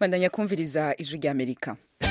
bandanya kumviriza ijwi ry'amerika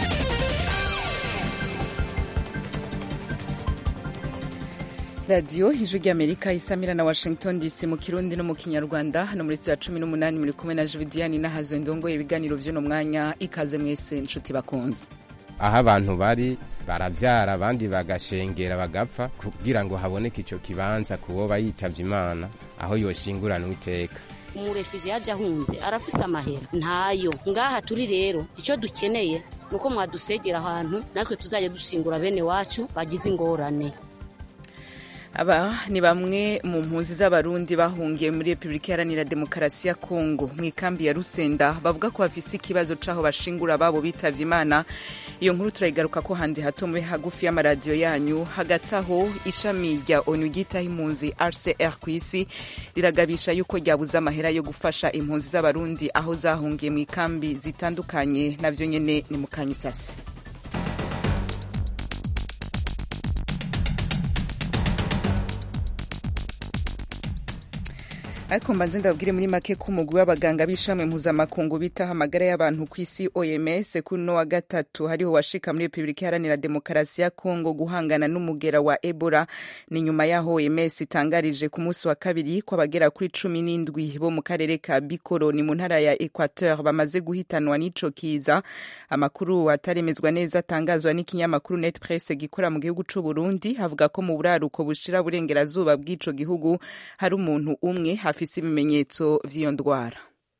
radiyo ijwi ry'amerika isamira na washington dc mu kirundi no mu kinyarwanda hano muri ya cumi n'umunani muri kumwe na juvidiyani nahazo ndongoye ibiganiro by'uno mwanya ikaze mwese inshuti bakunze aho abantu bari barabyara abandi bagashengera bagapfa kugira ngo haboneke icyo kibanza kuwoba yitavye imana aho yoshingurana iteka umurefije yaje ahunze arafise amahera ntayo ngaha turi rero icyo dukeneye ni uko mwadusegera ahantu natwe tuzajya dushingura bene wacu bagize ingorane aba ni bamwe mu mpunzi z'abarundi bahungiye muri repubulika iharanira demokarasi ya kongo mu ikambi ya rusenda bavuga ko bafise ikibazo c'aho bashingura babo bitavye imana iyo nkuru turayigaruka ko handi hato mube hagufi y'amaradiyo yanyu hagati aho ishami rya onu ryitaho impunzi rcr ku isi riragabisha yuko ryabuze amahera yo gufasha impunzi z'abarundi aho zahungiye mu ikambi zitandukanye navyo nyene ni mu kanyisasi ariko mbanze ndababwire muri make ko umugwi w'abaganga b'ishami mpuzamakungu bitaho amagara y'abantu ku isi oms kuri uno wa gatatu hariho washika muri repubulika iharanira demokarasi ya kongo guhangana n'umugera wa ebola ni nyuma y'aho oms itangarije ku munsi wa kabiri ko abagera kuri cumi n'indwi bo mu karere ka bikoro ni mu ntara ya equateur bamaze guhitanwa n'ico kiza amakuru ataremezwa neza atangazwa n'ikinyamakuru net press gikora mu gihugu c'u burundi havuga ko mu buraruko bushira burengerazuba bw'ico gihugu hari umuntu umwe hafi afise ibimenyetso vy'iyo ndwara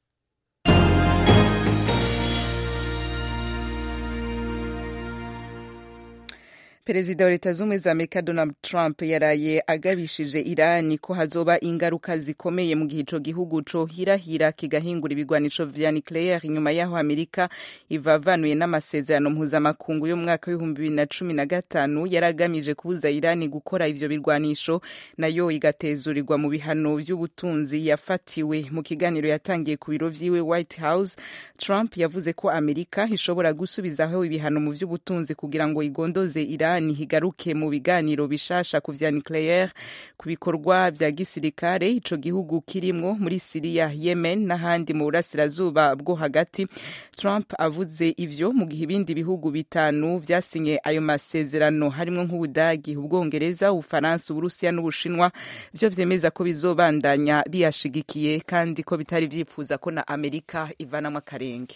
perezida wa leta z'ubumwe za amerika donald trump yaraye agabishije irani ko hazoba ingaruka zikomeye mu gihe ico gihugu cohirahira kigahingura ibigwanisho vya nucleaire inyuma y'aho amerika ivavanuye n'amasezerano mpuzamakungu yo mu mwaka w'ibihumbi bibiri na cumi na gatanu yari agamije kubuza irani gukora ivyo birwanisho nayo igatezurirwa mu bihano vy'ubutunzi yafatiwe mu kiganiro yatangiye ku biro vyiwe white house trump yavuze ko amerika ishobora gusubizaho ibihano mu vy'ubutunzi kugira ngo igondoze irani irani higaruke mu biganiro bishasha ku vya nucleaire ku bikorwa vya gisirikare ico gihugu kirimwo muri Syria Yemen n'ahandi mu burasirazuba bwo hagati Trump avuze ivyo mu gihe ibindi bihugu bitanu vyasinye ayo masezerano harimwo nk'Ubudagi Ubwongereza Ubufaransa Uburusiya n'Ubushinwa vyo vyemeza ko bizobandanya biyashigikiye kandi ko bitari vyifuza ko na Amerika ivanamwo akarenge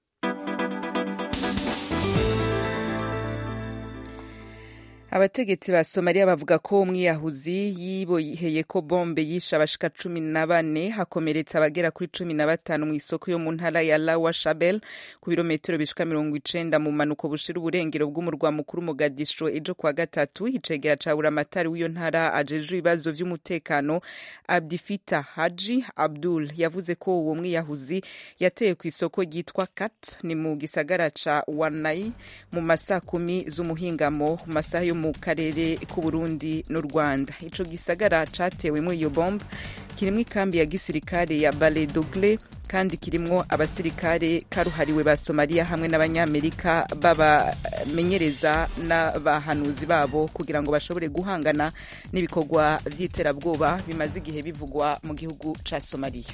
abategetsi ba somaliya bavuga ko umwiyahuzi yiboheye ko bombe yishe abashika cumi na bane hakomeretsa abagera kuri cumi na batanu mu isoko yo mu ntara ya lawa shabel ku birometero bishika mirongo icenda mu manuko bushira uburengero bw'umurwa mukuru mogadisho ejo kuwa gatatu icegera ca buramatari w'iyo ntara ajejwe ibibazo vy'umutekano abdifita haji abdul yavuze ko uwo mwiyahuzi yateye ku isoko ryitwa kat ni mu gisagara ca wanai mu masaa kumi z'umuhingamo mu masaha yo mu karere k'uburundi n'u rwanda ico gisagara catewemwo iyo bombe kirimwo ikambi ya gisirikare ya bale dogle kandi kirimwo abasirikare karuhariwe ba somaliya hamwe n'abanyamerika babamenyereza n'abahanuzi babo kugira ngo bashobore guhangana n'ibikorwa vy'iterabwoba bimaze igihe bivugwa mu gihugu ca somaliya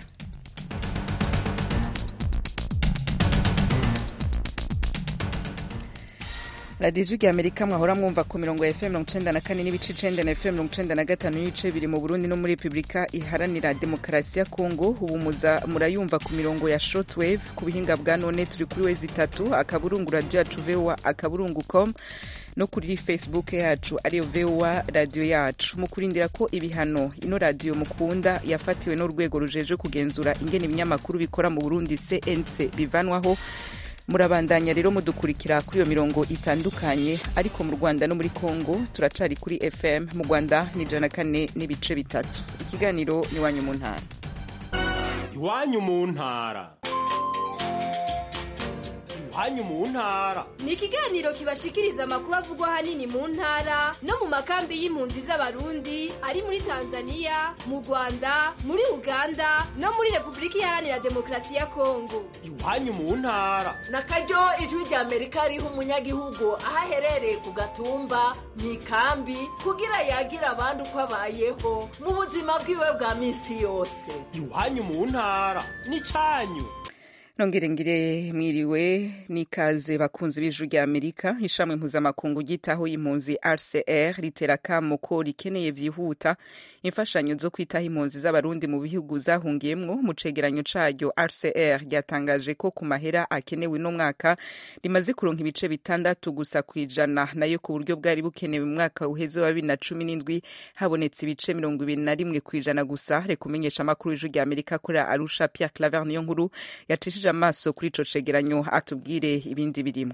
radiyo ijwi rya amerika mwahora mwumva ku mirongo ya fm mirongo icenda na kane n'ibice icenda na fm mirongo icenda na gatanu n'ibice biri mu burundi no muri repubulika iharanira demokarasi ya kongo ubu muza murayumva ku mirongo ya shortwave ku buhinga bwa none turi kuri wezi itatu akaburungu radiyo yacu voa akaburungu com no kuri facebook yacu ariyo voa radiyo yacu mu kurindira ko ibihano ino radiyo mukunda yafatiwe n'urwego rujeje kugenzura ingene ibinyamakuru bikora mu burundi cnc bivanwaho murabandanya rero mudukurikira kuri iyo mirongo itandukanye ariko mu rwanda no muri congo turacari kuri fm mu rwanda ni ijana kane n'ibice bitatu ikiganiro ni iwanyu mu ntara iwanyu mu ntara iwanyu mu ntara ni ikiganiro kibashikiriza amakuru avugwa ahanini mu ntara no mu makambi y'impunzi z'abarundi ari muri tanzania mu rwanda muri uganda no muri repubulika iharanira demokarasi ya kongo iwanyu mu ntara na karyo ijwi rya amerika riha umunyagihugu aho aherereye ku gatumba mu ikambi kugira yagira abandi uko abayeho mu buzima bwiwe bwa minsi yose iwanyu mu ntara ni cyanyu nongere ngire mwiriwe n'ikaze bakunzi b'ijuru rya amerika ishami mpuzamakungu ryitaho impunzi rcr ritera akamo ko rikeneye vyihuta imfashanyo zo kwitaho impunzi z'abarundi mu bihugu zahungiyemwo mu cegeranyo caryo rcr ryatangaje ko ku mahera akenewe no mwaka rimaze kuronka ibice bitandatu gusa kw'ijana nayo ku buryo bwari bukenewe mu mwaka uheze wa bibiri na cumi n'indwi habonetse ibice mirongo ibiri na rimwe kw'ijana gusa reka umenyesha amakuru y'ijuru rya amerika kuri arusha pierre claver niyo nkuru yacishije amaso kuri ico cegeranyo atubwire ibindi birimo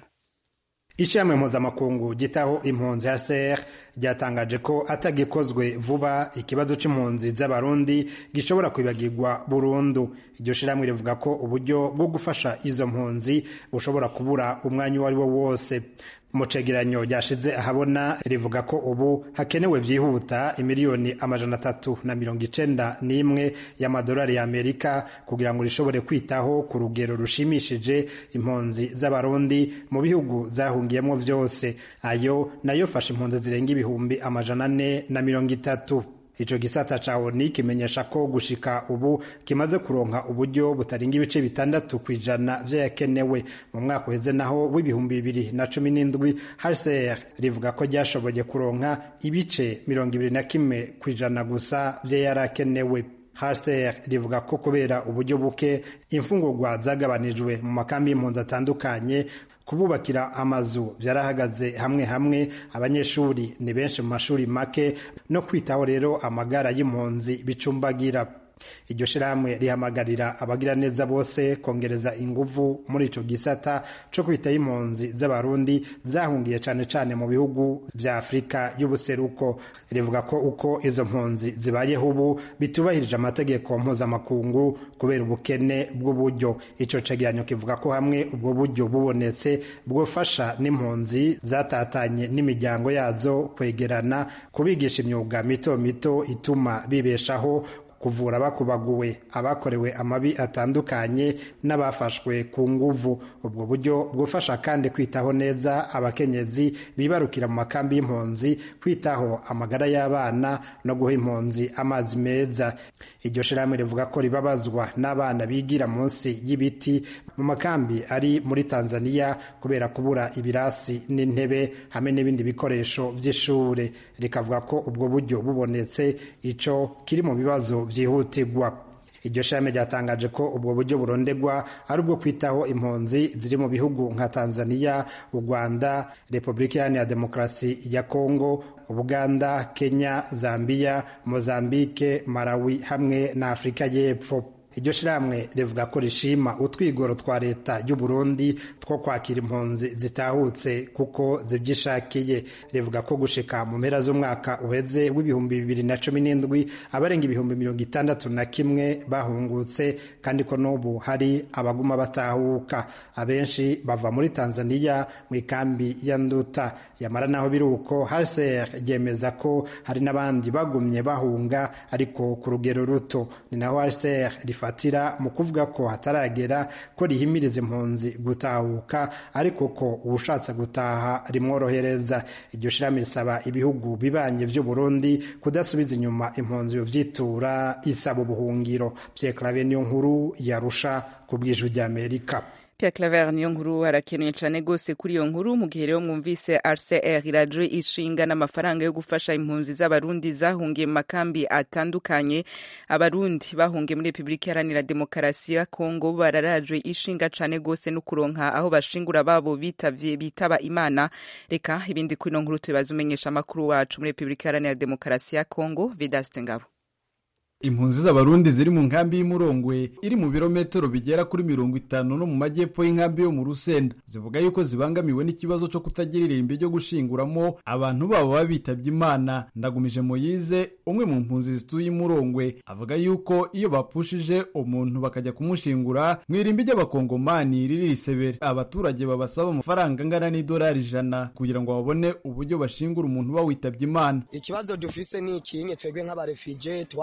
ishami mpuzamakungu gitaho impunzi HCR ryatangaje ko atagikozwe vuba ikibazo c'impunzi z'abarundi gishobora kwibagirwa burundu iryo shirahamwe rivuga ko uburyo bwo gufasha izo mpunzi bushobora kubura umwanya uwo ari wo wose mu cegeranyo ryashize ahabona rivuga ko ubu hakenewe vyihuta imiliyoni amajana atatu na mirongo icenda n'imwe y'amadolari y'amerika kugira ngo rishobore kwitaho ku rugero rushimishije impunzi z'abarundi mu bihugu zahungiyemo vyose ayo nayo fasha impunzi zirenga ibihumbi amajana ane na mirongo itatu ico gisata ca ONU kimenyesha ko gushika ubu kimaze kuronka uburyo butarenga ibice bitandatu kw'ijana vyayakenewe mu mwaka uheze naho w'ibihumbi bibiri na cumi n'indwi HCR rivuga ko ryashoboye kuronka ibice mirongo ibiri na kimwe kw'ijana gusa vyayarakenewe HCR rivuga ko kubera uburyo buke imfungurwa zagabanijwe mu makambi y'impunzi atandukanye kububakira amazu byarahagaze hamwe hamwe abanyeshuri ni benshi mu mashuri make no kwitaho rero amagara y'impunzi bicumbagira iryo shirahamwe rihamagarira abagira neza bose kongereza inguvu muri ico gisata co kwitaho impunzi z'abarundi zahungiye cane cane mu bihugu vya afurika y'ubuseruko rivuga ko uko izo mpunzi zibayeho ubu bitubahirije amategeko mpuzamakungu kubera ubukene bw'uburyo ico cegeranyo kivuga ko hamwe ubwo buryo bubonetse bwofasha n'impunzi zatatanye n'imiryango yazo kwegerana kubigisha imyuga mito mito ituma bibeshaho kuvura abakubaguwe abakorewe amabi atandukanye n'abafashwe ku nguvu ubwo buryo bwufasha kandi kwitaho neza abakenyezi bibarukira mu makambi y'impunzi kwitaho amagara y'abana no guha impunzi amazi meza iryo shirahamwe rivuga ko ribabazwa n'abana bigira munsi y'ibiti mu makambi ari muri tanzania kubera kubura ibirasi n'intebe hamwe n'ibindi bikoresho by'ishure rikavuga ko ubwo buryo bubonetse ico kiri mu bibazo byihutirwa iryo shami ryatangaje ko ubwo buryo burondegwa ari ubwo kwitaho impunzi ziri mu bihugu nka tanzania u rwanda repubulika iharanira demokarasi ya kongo ubuganda kenya zambia mozambike malawi hamwe na afurika y'epfo iryo shirahamwe rivuga ko rishima utwigoro twa leta y'u Burundi two kwakira impunzi zitahutse kuko zibyishakiye rivuga ko gushika mu mpera z'umwaka uheze w'ibihumbi bibiri na cumi n'indwi abarenga ibihumbi mirongo itandatu na kimwe bahungutse kandi ko n'ubu hari abaguma batahuka abenshi bava muri tanzania mu ikambi ya nduta yamara naho biri uko hcr ryemeza ko hari n'abandi bagumye bahunga ariko ku rugero ruto ni naho hcr rifatira mu kuvuga ko hataragera ko rihimiriza impunzi gutahuka ariko ko ubushatse gutaha rimworohereza iryo shirami risaba ibihugu bibanye vy'u Burundi kudasubiza inyuma impunzi byitura isaba ubuhungiro Pierre Claver niyo nkuru yarusha ku bw'ijwi ry'Amerika Pierre Claver niyo nkuru arakenuye cyane gose kuri iyo nkuru mu gihe rero mwumvise RCR iraje ishinga n'amafaranga yo gufasha impunzi z'abarundi zahungiye mu makambi atandukanye abarundi bahungiye muri Republika Iharanira Demokarasi ya Kongo bararajwe ishinga cyane gose no kuronka aho bashingura babo bitavye bitaba Imana reka ibindi kuri iyo nkuru tubaza umenyesha amakuru wacu muri Republika Iharanira Demokarasi ya Kongo Vedaste Ngabo impunzi z'abarundi ziri mu nkambi y'umurongwe iri mu birometero bigera kuri mirongo itanu no mu majyepfo y'inkambi yo mu rusenda zivuga yuko zibangamiwe n'ikibazo cyo kutagira irimbi ryo gushinguramo abantu babo baba bitabye imana ndagumije moyize umwe mu mpunzi zituye imurongwe avuga yuko iyo bapfushije umuntu bakajya kumushingura mu irimbi ry'abakongomani riri risebere abaturage babasaba amafaranga angana n'idolari ijana kugira ngo babone uburyo bashingura umuntu uba witabye imana ikibazo dufise ni ikinye twebwe nk'abarefije twaje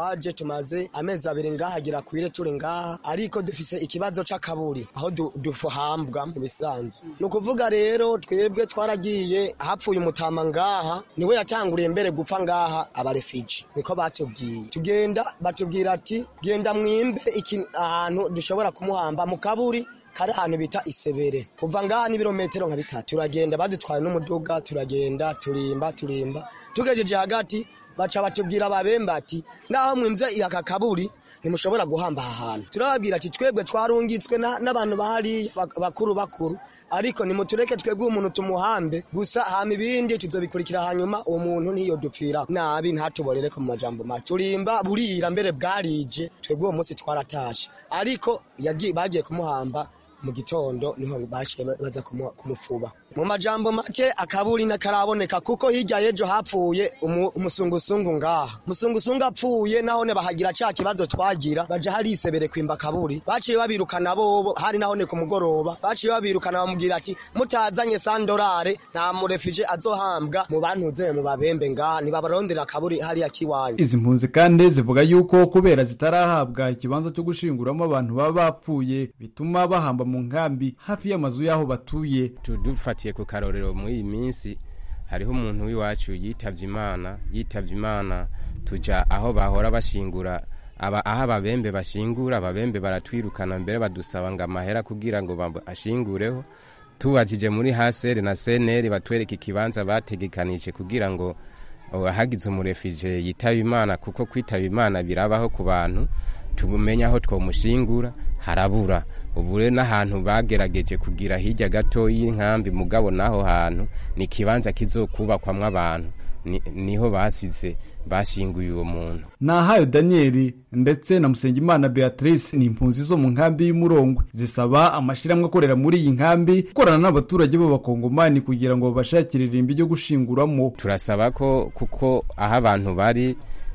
tumaze amezi abiri ngaha agira kwire turi ngaha ariko dufise ikibazo c'akaburi aho du- dufuhambwa mu bisanzwe ni ukuvuga rero twebwe twaragiye hapfuye umutama ngaha niwe yatanguriye mbere gupfa ngaha abarefiji niko batubwiye tugenda batubwira ati genda mwimbe iki ahantu dushobora kumuhamba mu kaburi kari ahantu bita isebere kuva ngaha n'ibirometero nka bitatu turagenda badutwaye n'umuduga turagenda turimba turimba tugejeje hagati baca batubwira ababembe ati naho mwimze aka kaburi ntimushobora guhamba aha hantu turababwira ati twebwe twarungitswe na- n'abantu bahariya bak- bakuru bakuru ariko nimutureke twebwe umuntu tumuhambe gusa hama ibindi tuzobikurikira hanyuma uwo muntu niyo dupfira nabi ntatuborere ku majambo make turimba burira mbere bwarije twebwe uwo munsi twaratashe ariko yagi- bagiye kumuhamba mu gitondo niho bashiye baza kumu- kumufuba mu majambo make akaburi nakaraboneka kuko hirya y'ejo hapfuye umu- umusungusungu ngaha umusungusungu apfuye nahone bahagira ca kibazo twagira baja hari isebere kwimba kaburi baciye babirukana bobo hari nahone ku mugoroba baciye babirukana bamubwira ati mutazanye sandorare nta murefije azohambwa mu bantuze mu babembe ngaha nibabarondera akaburi hariya kiwanyu izi mpunzi kandi zivuga yuko kubera zitarahabwa ikibanza cyo gushinguramo abantu baba bapfuye bituma bahamba mu nkambi hafi y'amazu y'aho batuye dufatiye ku karorero muri iyi minsi hariho umuntu w'iwacu yitavye imana yitavye imana tuja aho bahora bashingura aba aho ababembe bashingura ababembe baratwirukana mbere badusaba ngo amahera kugira ngo bab- ashingureho tubajije muri haseri na seneri batwereka ikibanza bategekanije kugira ngo oh, hagize umurefije yitaba imana kuko kwitaba imana birabaho ku bantu tumenye aho twomushingura harabura ubu rero n'ahantu bagerageje kugira hirya gato y'inkambi mugabo n'aho hantu ni ikibanza kizokubakwamwo abantu Ni- niho basize bashinguye uwo muntu nahayo daniyeli ndetse na musengimana beatrice ni impunzi zo mu nkambi y'umurongwe zisaba amashyirahamwe akorera muri iyi nkambi gukorana n'abaturage b'abakongomani kugira ngo babashakire irimbi ryo gushinguramo turasaba ko kuko aho abantu bari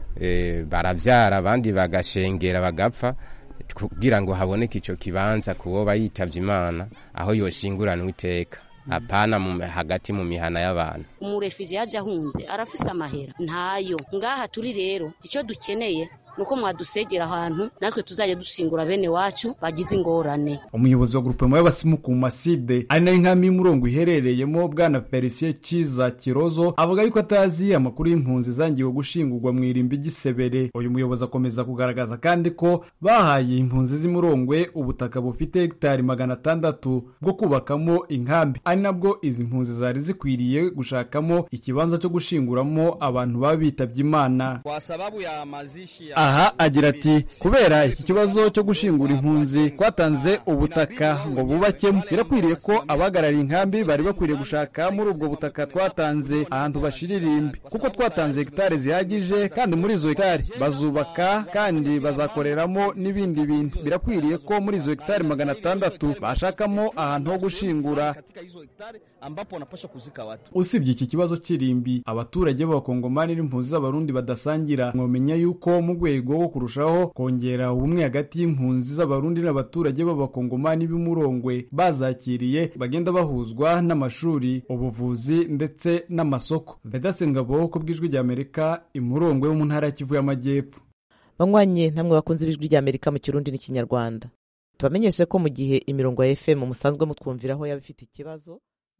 eh, baravyara abandi bagashengera bagapfa kugira ngo haboneke ico kibanza kuwoba yitavye imana aho yoshinguranwa iteka apana mu, hagati mu mihana y'abantu umurefije yaje ahunze arafise amahera ntayo ngaha turi rero icyo dukeneye nuko mwadusegera ahantu natwe tuzajya dushingura bene wacu bagize ingorane umuyobozi wa grupema y'abasimu ku maside ari nayo inkambi y'umurongo iherereyemo bwana felicien kiza kirozo avuga yuko atazi amakuru y'impunzi zangiwe gushingurwa mu irimbi ry'isebere uyu muyobozi akomeza kugaragaza kandi ko bahaye impunzi z'imurongwe ubutaka bufite hegitari magana atandatu bwo kubakamo inkambi ari nabwo izi mpunzi zari zikwiriye gushakamo ikibanza cyo gushinguramo abantu baba bitabye imana Kwa sababu ya mazishi ya aha agira ati kubera iki kibazo cyo gushingura impunzi twatanze ubutaka ngo bubakemo birakwiriye ko abahagarariye inkambi bari bakwiriye gushaka muri ubwo butaka twatanze ahantu bashira irimbi kuko twatanze hegitari zihagije kandi muri izo hegitari bazubaka kandi bazakoreramo n'ibindi bintu birakwiriye ko muri izo hegitari magana atandatu bashakamo ahantu ho gushingura katika hizo hektari ambapo wanapaswa kuzika watu. usibye iki kibazo cy'irimbi abaturage b'abakongomani n'impunzi z'abarundi badasangira mwamenya yuko mu rwego rwo kurushaho kongera ubumwe hagati y'impunzi z'abarundi n'abaturage b'abakongomani b'umurongwe bazakiriye bagenda bahuzwa n'amashuri ubuvuzi ndetse n'amasoko vedase ngabo ku bw'ijwi ry'amerika imurongwe wo mu ntara ya kivu y'amajyepfo banywanyi namwe bakunze ibijwi ry'amerika mu kirundi n'ikinyarwanda tubamenyeshe ko mu gihe imirongo ya fm musanzwe mutwumviraho yaba ifite ikibazo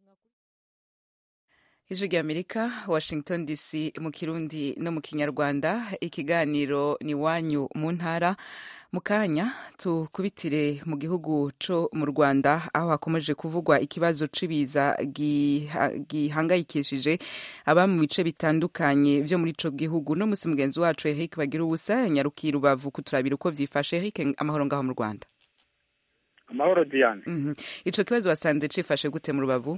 ijwi ry'amerika washington dc mu kirundi no mu kinyarwanda ikiganiro ni wanyu mu ntara mu kanya tukubitire mu gihugu co mu rwanda aho hakomeje kuvugwa ikibazo c'ibiza giha- gihangayikishije aba mu bice bitandukanye vyo muri ico gihugu no musi mugenzi wacu eric bagira ubusa yanyarukiye rubavu kuturabira uko vyifashe eric amahoro ngaho mu rwanda amahoro diane Mhm. ico kibazo wasanze cifashe gute mu rubavu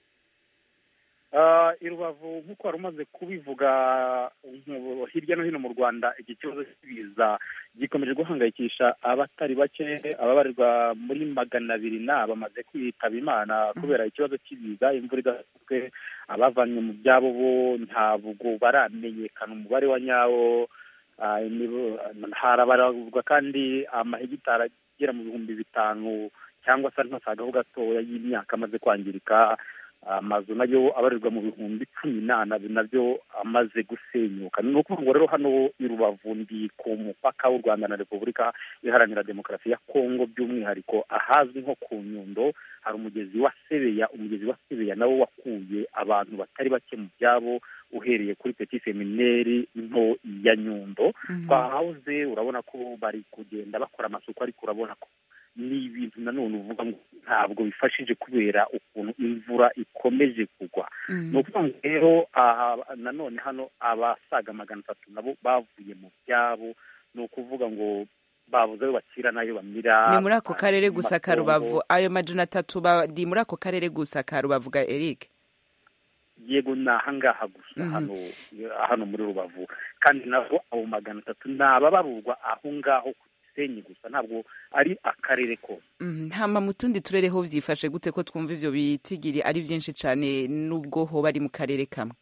Ah, i rubavu nk'uko wari umaze kubivuga nku- hirya no hino mu rwanda iki kibazo cy'ibiza gikomeje guhangayikisha abatari bake ababarirwa muri magana abiri na bamaze kwitaba imana kubera ikibazo cy'ibiza imvura idasanzwe abavanywe mu byabo bo ntabwo baramenyekana umubare wa nyawo Ah, nibo- harabarurwa kandi amahegitari agera mu bihumbi bitanu cyangwa se ntosagaho gatoya y'imyaka amaze kwangirika amazu nayo abarirwa mu bihumbi cumi n'ana nabyo amaze gusenyuka ni ukuvuga ngo rero hano i rubavu ndi ku mupaka w'u rwanda na repubulika iharanira demokarasi ya kongo by'umwihariko ahazwi nko ku nyundo hari umugezi wa sebeya umugezi wa sebeya nawo wakuye abantu batari bake mu byabo uhereye kuri petit semineri nto ya nyundo twahahoze urabona ko bari kugenda bakora amasuku ariko urabona ko ni ibintu nanone uvuga ngo ntabwo bifashije kubera ukuntu imvura ikomeje kugwa ni ukuvuga ngo rero nanone hano abasaga magana atatu nabo bavuye mu byabo ni ukuvuga ngo babuze ayo bakira n'ayo bamira ni muri ako karere gusa ka rubavu ayo majana atatu bari muri ako karere gusa ka rubavu ga eric yego ni ahangaha gusa hano hano muri rubavu kandi nabo abo magana atatu ni ababarurwa aho ngaho ku gisenyi gusa ntabwo ari akarere kose ntama mu tundi turere ho byifashe gute ko twumva ibyo bitigiri ari byinshi cyane n'ubwo ho bari mu karere kamwe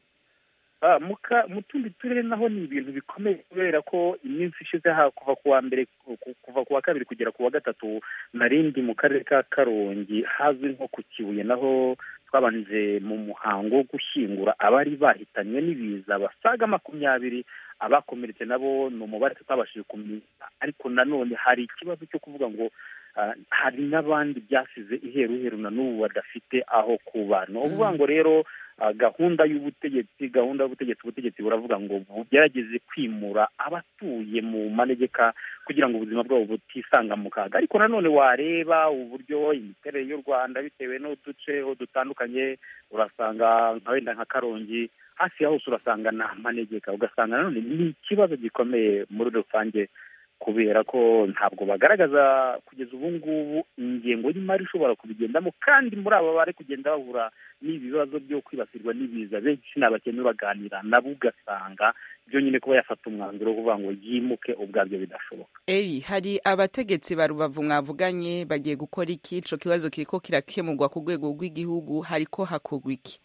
mu tundi turere naho ni ibintu bikomeye kubera ko iminsi ishize kuva ku wa mbere kuva ku wa kabiri kugera ku wa gatatu narindi mu karere ka karongi hazwi nko ku kibuye naho twabanije mu muhango wo gushyingura abari bahitanywe n'ibiza basaga makumyabiri abakomeretse nabo ni umubare tutabashije kumenya ariko nanone hari ikibazo cyo kuvuga ngo hari n'abandi byasize iheruheru na n'ubu badafite aho kuba ni ukuvuga ngo rero gahunda y'ubutegetsi gahunda y'ubutegetsi ubutegetsi buravuga ngo bugerageze kwimura abatuye mu manegeka kugira ngo ubuzima bwabo butisanga mu kaga ariko nanone wareba uburyo imiterere y'u rwanda bitewe n'uduce dutandukanye urasanga nka wenda nka karongi hafi ya hose urasanga ni amanegeka ugasanga nanone ni ikibazo gikomeye muri rusange kubera ko ntabwo bagaragaza kugeza ubu ngubu ingengo y'imari ishobora kubigendamo kandi muri aba bari kugenda bahura n'ibibazo byo kwibasirwa n'ibiza benshi ni abakene baganira nabo ugasanga byo nyine kuba yafata umwanzuro wo kuvuga ngo yimuke ubwabyo bidashoboka eri hari abategetsi ba rubavu mwavuganye bagiye gukora iki ico kibazo kiriko kirakemurwa ku rwego rw'igihugu hariko hakorwa iki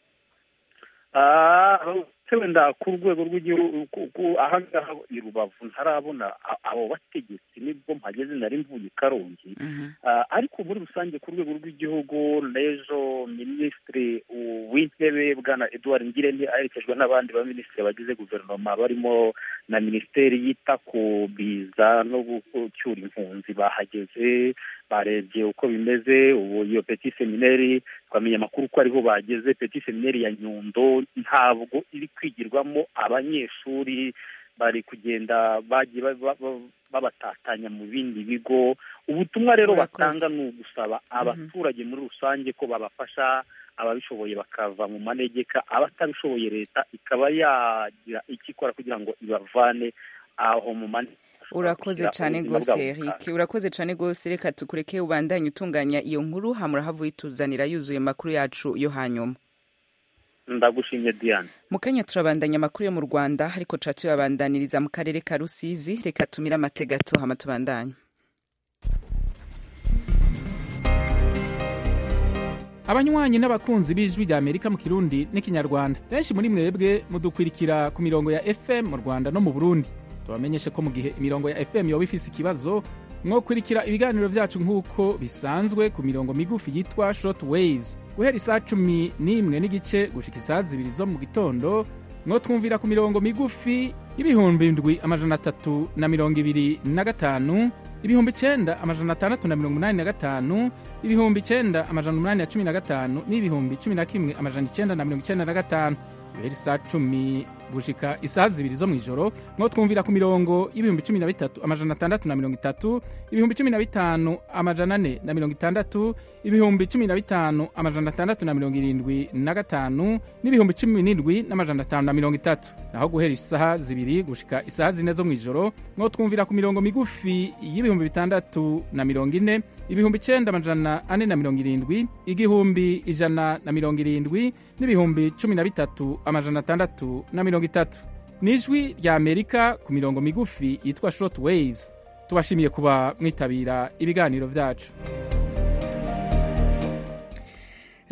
wenda ku rwego rw'igihugu ahangaha i rubavu ntarabona abo bategetsi nibwo mpageze nari mvuye i karongi ariko muri rusange ku rwego rw'igihugu n'ejo minisitiri w'intebe bwana eduard ngirente aherekejwe n'abandi baminisitiri bagize guverinoma barimo na minisiteri yita ku biza no gucyura impunzi bahageze barebye uko bimeze ubu iyo petit semineri twamenye amakuru ko ariho bageze petit semineri ya nyundo ntabwo iri kwigirwamo abanyeshuri bari kugenda bagiye babatatanya mu bindi bigo ubutumwa rero batanga ni ugusaba abaturage muri rusange ko babafasha ababishoboye bakava mu manegeka abatabishoboye leta ikaba yagira icyo ikora kugira ngo ibavane aho mu manegeka urakoze cyane rwose Eric urakoze cyane rwose reka tukureke ubandanye utunganya iyo nkuru hamura havuye ituzanira yuzuye amakuru yacu yo hanyuma ndagushimye diane mu kanya turabandanya amakuru yo mu rwanda ariko tuba tuyabandaniriza mu karere ka rusizi reka tumire amategato hama tubandanye abanywanyi n'abakunzi b'ijwi rya amerika mu kirundi n'ikinyarwanda benshi muri mwebwe mudukwirikira ku mirongo ya fm mu rwanda no mu burundi tubamenyeshe ko mu gihe imirongo ya fm yoba ifise ikibazo mwokurikira ibiganiro vyacu nk'uko bisanzwe ku mirongo migufi yitwa short waves guhera isaa cumi n'imwe n'igice gushika isaa zibiri zo mu gitondo mwotwumvira ku mirongo migufi y'ibihumbi ndwi amajana atatu na mirongo ibiri na gatanu ibihumbi icenda amajana atandatu na mirongo umunani na gatanu ibihumbi icenda amajana umunani na cumi na gatanu n'ibihumbi cumi na kimwe amajana icenda na mirongo icenda na gatanu guhera isaa cumi gushika isaha zibiri zo mw'ijoro mwo twumvira ku mirongo y'ibihumbi cumi na bitatu amajana atandatu na mirongo itatu ibihumbi cumi na bitanu amajana ane na mirongo itandatu ibihumbi cumi na bitanu amajana atandatu na mirongo irindwi na gatanu n'ibihumbi cumi n'indwi n'amajana atanu na mirongo itatu naho guhera isaha zibiri gushika isaha zine zo mw'ijoro mwo twumvira ku mirongo migufi y'ibihumbi bitandatu na mirongo ine ibihumbi icenda amajana ane na mirongo irindwi igihumbi ijana na mirongo irindwi n'ibihumbi cumi na bitatu amajana atandatu na mirongo itatu ni ijwi rya amerika ku mirongo migufi yitwa short waves tubashimiye kuba mwitabira ibiganiro vyacu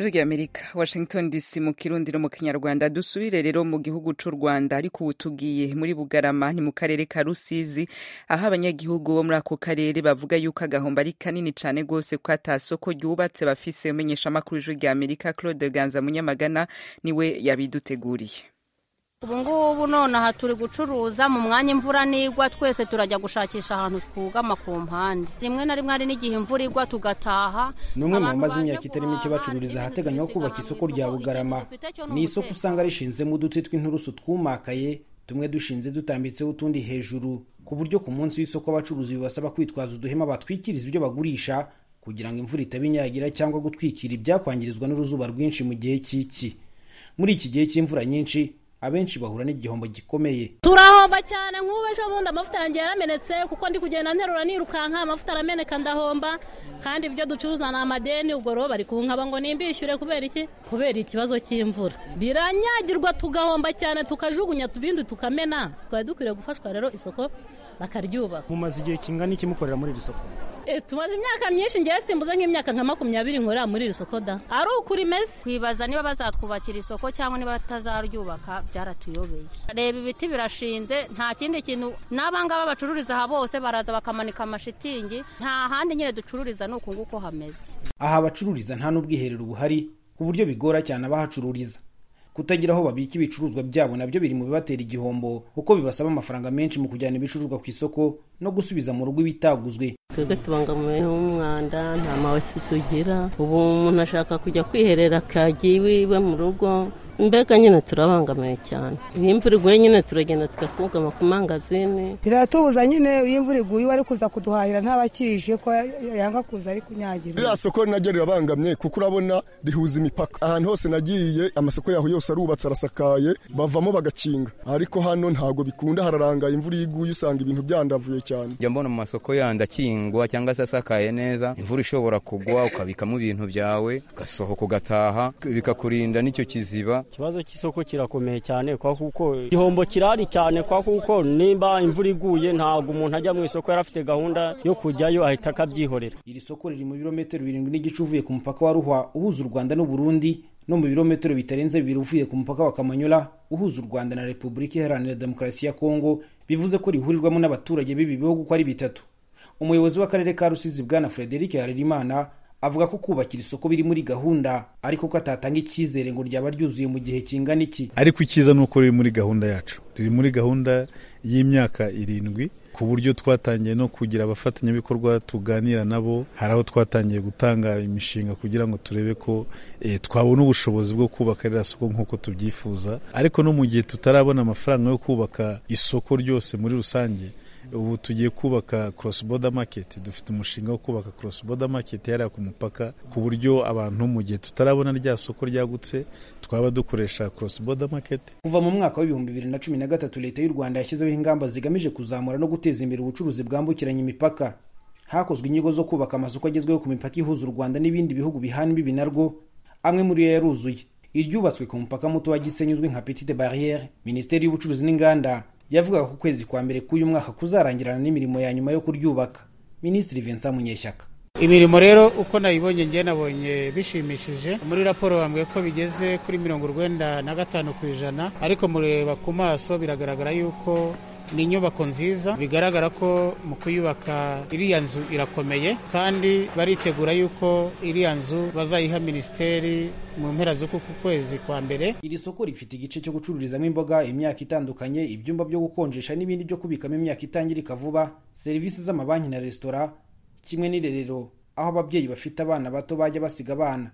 ijwi amerika washington dc mu kirundi no mu kinyarwanda dusubire rero mu gihugu c'u rwanda ariko ubu tugiye muri bugarama ni mu karere ka rusizi aho abanyagihugu bo muri ako karere bavuga yuko agahombo ari kanini cane rwose ko ata soko ryubatse bafise umenyeshamakuru w'ijwi rya amerika claude ganza munyamagana niwe yabiduteguriye ubu ngubu nonaha turi gucuruza mu mwanya imvura nigwa twese turajya gushakisha ahantu twugama ku mpande rimwe na rimwe hari n'igihe imvura igwa tugataha ni umwe mu bamaze imyaka itari mike bacururiza ahateganywa kubaka isoko rya bugarama ni isoko usanga rishinzemo uduti tw'inturusu twumakaye tumwe dushinze dutambitseho utundi hejuru ku buryo ku munsi w'isoko abacuruzi bibasaba kwitwaza uduhema batwikiriza ibyo bagurisha kugira ngo imvura itabinyagira cyangwa gutwikira ibyakwangirizwa n'uruzuba rwinshi mu gihe cy'iki muri iki gihe cy'imvura nyinshi abenshi bahura n'igihombo gikomeye turahomba cyane nk'ubu ejo bundi amavuta yanjye yaramenetse kuko ndi kugenda nterura nirukanka amavuta arameneka ndahomba kandi ibyo ducuruza ni amadeni ubwo rero bari kunkaba ngo nimbishyure kubera iki kubera ikibazo cy'imvura biranyagirwa tugahomba cyane tukajugunya tubindi tukamena twari dukwiriye gufashwa rero isoko bakaryubaka mumaze igihe kingana iki mukorera muri iri soko tumaze imyaka myinshi ngewe simbuze nk'imyaka nka makumyabiri nkorera muri iri soko da ari ukuri imeze twibaza niba bazatwubakira isoko cyangwa niba batazaryubaka byaratuyobeye reba ibiti birashinze nta kindi kintu n'abangaba bacururiza aha bose baraza bakamanika amashitingi nta handi nyine ducururiza ni uku nguko hameze aha abacururiza nta n'ubwiherero buhari ku buryo bigora cyane abahacururiza kutagira aho babika ibicuruzwa byabo nabyo biri mu bibatera igihombo kuko bibasaba amafaranga menshi mu kujyana ibicuruzwa ku isoko no gusubiza mu rugo ibitaguzwe twebwe tubangamiwe n'umwanda nta mawesi tugira ubu umuntu ashaka kujya kwiherera akagiye iwiwe mu rugo mbega nyine turabangamiwe cyane iyo imvura iguye nyine turagenda tugakugama ku mangazini biratubuza nyine iyo imvura iguye uwari kuza kuduhahira ntabakije ko yanga kuza ari kunyagira ririya soko naryo rirabangamye kuko urabona rihuza imipaka ahantu hose nagiye amasoko yaho yose arubatse arasakaye bavamo bagakinga ariko hano ntabwo bikunda hararangaye imvura iyo iguye usanga ibintu byandavuye cyane njya mbona mu masoko yandi akingwa cyangwa se asakaye neza imvura ishobora kugwa ukabikamo ibintu byawe ugasohoka ugataha bikakurinda n'icyo kiziba ikibazo cy'isoko kirakomeye cyane kwa kuko igihombo kirahari cyane kwa kuko nimba imvura iguye ntabwo umuntu ajya mu isoko yari afite gahunda yo kujyayo ahita akabyihorera iri soko riri mu birometero birindwi n'igice uvuye ku mupaka wa ruhwa uhuza u rwanda n'uburundi no mu birometero bitarenze bibiri uvuye ku mupaka wa kamanyola uhuza u rwanda na repubulika iharanira demokarasi ya kongo bivuze ko rihurirwamo n'abaturage b'ibi bihugu uko ari bitatu umuyobozi w'akarere ka rusizi bwana frederic harerimana avuga ko kubakira isoko biri muri gahunda ariko ko atatanga icyizere ngo ryaba ryuzuye mu gihe kingana iki ariko icyiza ni uko riri muri gahunda yacu riri muri gahunda y'imyaka irindwi ku buryo twatangiye no kugira abafatanyabikorwa tuganira nabo hari aho twatangiye gutanga imishinga kugira ngo turebe ko e, twabona ubushobozi bwo kubaka ririya soko nk'uko tubyifuza ariko no mu gihe tutarabona amafaranga yo kubaka isoko ryose muri rusange ubu tugiye kubaka cross border market dufite umushinga wo kubaka cross border market yariya ku mupaka ku buryo abantu mu gihe tutarabona rya soko ryagutse twaba dukoresha cross border market kuva mu mwaka w'ibihumbi bibiri na cumi na gatatu leta y'u rwanda yashyizeho ingamba zigamije kuzamura no guteza imbere ubucuruzi bwambukiranya imipaka hakozwe inyigo zo kubaka amasoko agezweho ku mipaka ihuza u rwanda n'ibindi bihugu bihana imbibi narwo amwe muri yo yaruzuye iryubatswe ku mupaka muto wa gisenyi uzwi nka petite barriere minisiteri y'ubucuruzi n'inganda yavugaga ko ukwezi kwa mbere k'uyu mwaka kuzarangirana n'imirimo ya nyuma yo kuryubaka minisitiri vincent munyeshyaka imirimo rero uko nayibonye ngewe nabonye bishimishije muri raporo bambwiye ko bigeze kuri mirongo urwenda na gatanu ku ijana ariko mureba ku maso biragaragara yuko ni inyubako nziza bigaragara ko mu kuyubaka iriya nzu irakomeye kandi baritegura yuko iriya nzu bazayiha minisiteri mu mpera z'uku kwezi kwa mbere iri soko rifite igice cyo gucururizamo imboga imyaka itandukanye ibyumba byo gukonjesha n'ibindi byo kubikamo imyaka itangirika vuba serivisi z'amabanki na resitora kimwe n'irerero aho ababyeyi bafite abana bato bajya basiga abana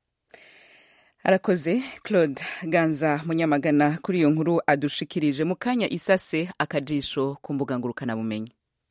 arakoze claude ganza munyamagana kuri iyo nkuru adushikirije mu kanya isase akajisho ku mbuga ngurukanabumenyi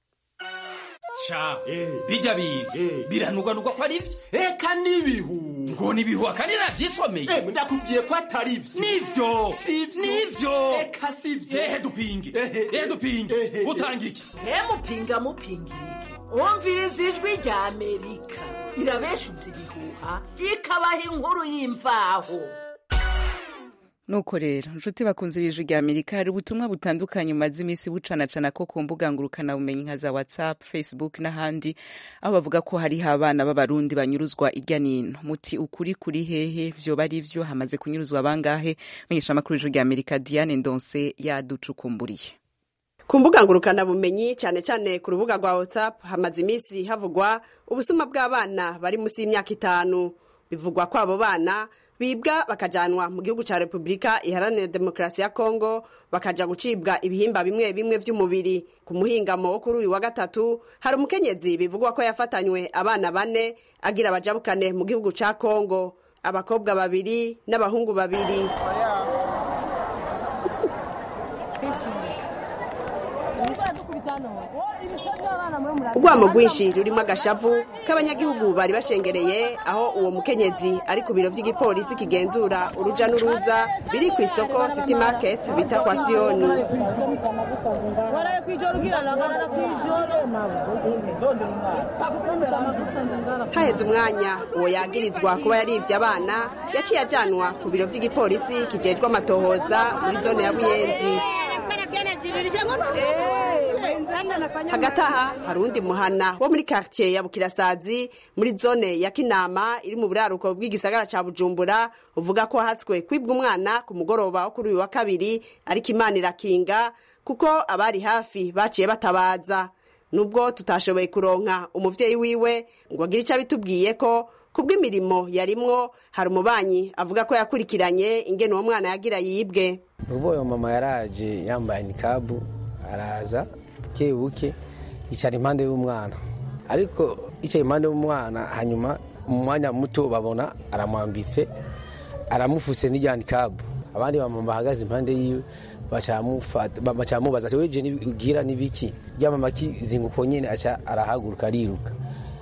sha bijya biga biranugwanugwa ko ari byo eka n'ibihu ngo ni ibihu akandi navyisomeye ndakubwiye ko atari byo nivyo sivyo nivyo eka sivyo ehe dupinge ehe dupinge utanga iki mupinga mupinga wumviriza ijwi rya amerika irabeshuza ibihuha ikabaha inkuru y'imvaho nuko rero nshuti bakunze ibijwi rya amerika hari ubutumwa butandukanye bumaze iminsi bucanacana ko ku mbuga ngurukanabumenyi nka za whatsapp facebook n'ahandi aho bavuga ko hariho abana b'abarundi banyuruzwa irya nino muti ukuri kuri hehe vyoba ari vyo hamaze kunyuruzwa bangahe menyesha amakuru y'ijwi rya amerika diane ndonse yaducukumburiye ku mbuga ngurukanabumenyi cyane cyane ku rubuga rwa whatsapp hamaze iminsi havugwa ubusuma bw'abana bari munsi y'imyaka itanu bivugwa ko abo bana bibwa bakajanwa mu gihugu cya repubulika iharanira demokarasi ya kongo bakaja gucibwa ibihimba bimwe bimwe by'umubiri ku muhingamo wo kuri uyu wa gatatu hari umukenyezi bivugwa ko yafatanywe abana bane agira abajabukane mu gihugu cya kongo abakobwa babiri n'abahungu babiri urwamo rwinshi rurimo agashavu k'abanyagihugu bari bashengereye aho uwo mukenyezi ari ku biro by'igipolisi kigenzura uruja n'uruza biri ku isoko city market bita kwa siyoni haheze umwanya uwo yagirizwa kuba yaribye abana yaciye ajanwa ku biro by'igipolisi kijejwe amatohoza muri zone ya buyenzi hagati aha hari uwundi muhana wo muri quartier ya bukirasazi muri zone ya kinama iri mu buraruko bw'igisagara ca bujumbura uvuga ko hatswe kwibwa umwana ku mugoroba wo kuri uyu wa kabiri ariko imana irakinga kuko abari hafi baciye batabaza nubwo tutashoboye kuronka umuvyeyi wiwe ngo agire ico abitubwiye ko kubw'imirimo yarimwo hari umubanyi avuga ko yakurikiranye ingene uwo mwana yagira yibwe uwo mama yaraje yambaye nikabu araza buke buke yicara impande y'umwana ariko yicaye impande y'umwana hanyuma mu mwanya muto babona aramwambitse aramufuse n'irya nikabu abandi bamama bahagaze impande yiwe bacamubaza ati weje ugira n'ibiki ryamama kizinguko nyene aca arahaguruka ariruka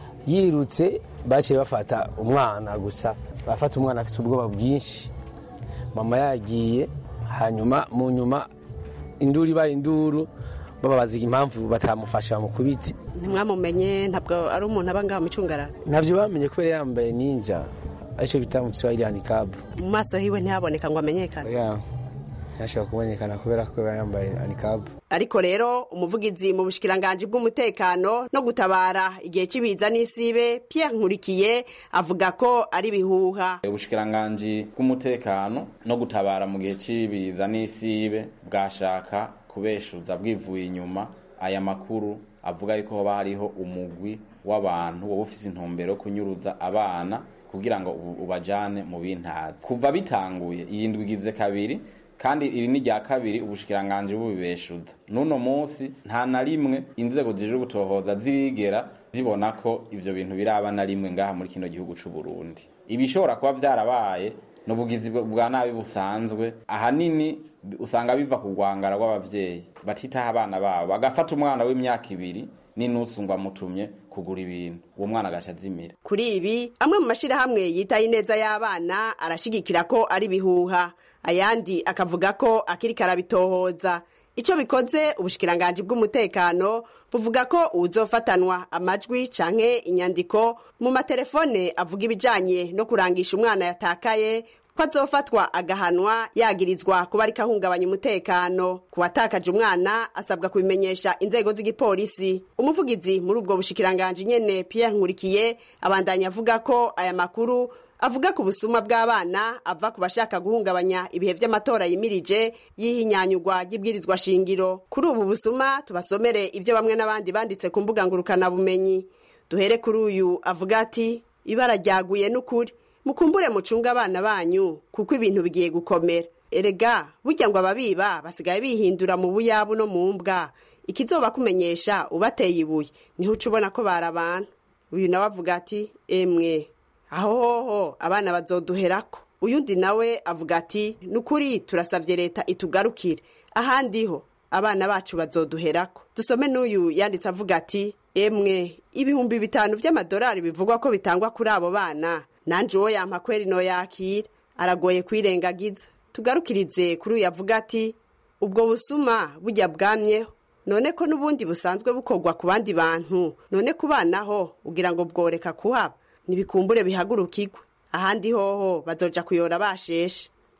yirutse baciye bafata umwana gusa bafata umwana afite ubwoba bwinshi mama yagiye hanyuma mu nyuma induru ibaye induru bababaza impamvu batamufasha bamukubite ntimwamumenye ntabwo ari umuntu aba ngaha mu cyungarara ntabyo bamenye kubera yambaye ninja aricyo bita mu kiswahili handicap mu maso hiwe ntihaboneka ngo amenyekane ntashobora kubonekana kubera ko yambaye handicap ariko rero umuvugizi mu bushikiranganji bw'umutekano no gutabara igihe cy'ibiza n'isibe Pierre Nkurikiye avuga ko ari ibihuha ubushikiranganji bw'umutekano no gutabara mu gihe cy'ibiza n'isibe bwashaka kubeshuza bwivuye inyuma aya makuru avuga yuko hoba hariho umugwi w'abantu woba ufise intumbero yo kunyuruza abana kugira ngo ubajane mu bintazi kuva bitanguye iyi ndwi igize kabiri kandi iri ni rya kabiri ubushikiranganji bubibeshuza n'uno munsi nta na rimwe inzego zije gutohoza zirigera zibona ko ivyo bintu biraba na rimwe ngaha muri kino gihugu c'u Burundi ibishobora kuba vyarabaye n'ubugizi bwa nabi busanzwe ahanini usanga biva ku rwangara rw'abavyeyi batitaho abana babo bagafata umwana w'imyaka ibiri n'inusu ngo amutumye kugura ibintu uwo mwana agaca azimira kuri ibi amwe mu mashirahamwe yitaye ineza y'abana arashigikira ko ari bihuha ayandi akavuga ko akiri karabitohoza icyo bikoze ubushikiranganji bw'umutekano buvuga ko uwuzofatanwa amajwi canke inyandiko mu matelefone avuga ibijanye no kurangisha umwana yatakaye ko azofatwa agahanwa yagirizwa kuba ariko ahungabanya umutekano ku watakaje umwana asabwa kubimenyesha inzego z'igipolisi umuvugizi muri ubwo bushikiranganji nyene Pierre Nkurikiye abandanya avuga ko aya makuru avuga ku busuma bw'abana ava ku bashaka guhungabanya ibihe by'amatora yimirije y'ihinyanyugwa ry'ibwirizwa shingiro kuri ubu busuma tubasomere ibyo bamwe n'abandi banditse ku mbuga ngurukanabumenyi duhere kuri uyu avuga ati ibara ryaguye n'ukuri mukumbure mucunga abana banyu kuko ibintu bigiye gukomera erega burya ngo ababiba basigaye bihindura mu buyabu no mu mbwa ikizoba kumenyesha ubateye ibuye niho uca ubona ko barabana uyu nawe avuga ati emwe aho hoho abana bazoduherako uyundi nawe avuga ati ni ukuri turasabye leta itugarukire ahandi ho abana bacu bazoduherako dusome n'uyu yanditse avuga ati emwe ibihumbi bitanu by'amadolari bivugwa ko bitangwa kuri abo bana nanje uwo yampa kweri no yakira aragoye kwirengagiza tugarukirize kuri uyu avuga ati ubwo busuma bujya bwamyeho none ko n'ubundi busanzwe bukorwa ku bandi bantu none kubanaho ugira ngo bworeka kuhaba ntibikumbure bihagurukirwe ahandi hoho bazoja kuyora basheshe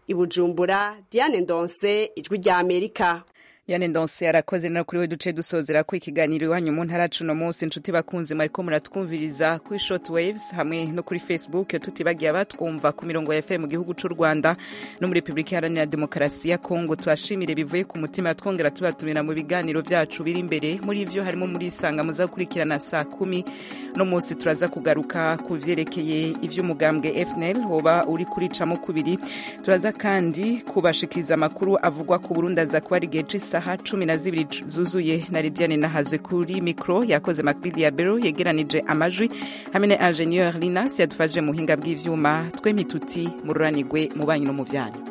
i bujumbura diane ndonse ijwi rya amerika yane ndonse arakoze no kuri we duce dusozera ko ikiganiro iwanyu mu ntara cuno munsi inshuti bakunzi mwariko muratwumviriza kuri short waves hamwe no kuri facebook tutibagiye abatwumva ku mirongo ya fm mu gihugu c'u rwanda no muri repubulika iharanira demokarasi ya kongo tubashimire bivuye ku mutima twongera tubatumira mu biganiro vyacu biri imbere muri ivyo harimo muri isanga muza gukurikirana saa kumi no munsi turaza kugaruka ku vyerekeye ivy'umugambwe fnl hoba uri kuricamo kubiri turaza kandi kubashikiriza amakuru avugwa ku burundi aza kuba ari igihe c'isa isaha cumi na zibiri zuzuye na lidiane nahazwe kuri mikro yakoze makbili ya bero yegeranije amajwi hamwe na ingenieur linas yadufashije mu buhinga bw'ivyuma twe mituti mururanirwe mu banyu no mu vyanyu